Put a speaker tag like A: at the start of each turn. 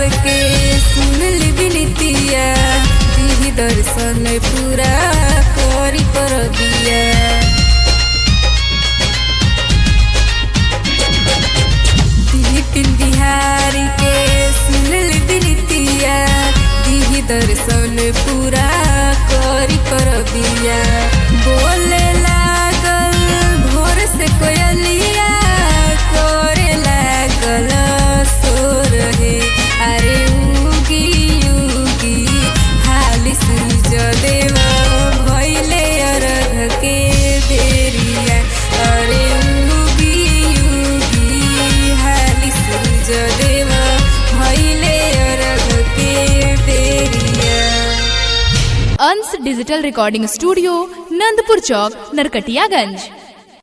A: सबके सुनल बिनतिया दीही दर्शन पूरा करी पर दिया बिपिन बिहारी के सुनल बिनतिया दीही दर्शन पूरा करी कर दिया बोले लागल भोर से कोयलिया करे लागल सोर हे अरे उगी उगी हाली सूरज देव भैले अरघ के बेरिया अरे उगी उगी हाली सूरज देव भैले अरघ के बेरिया
B: Ansh digital recording studio Nandpur Chowk Narkatiaganj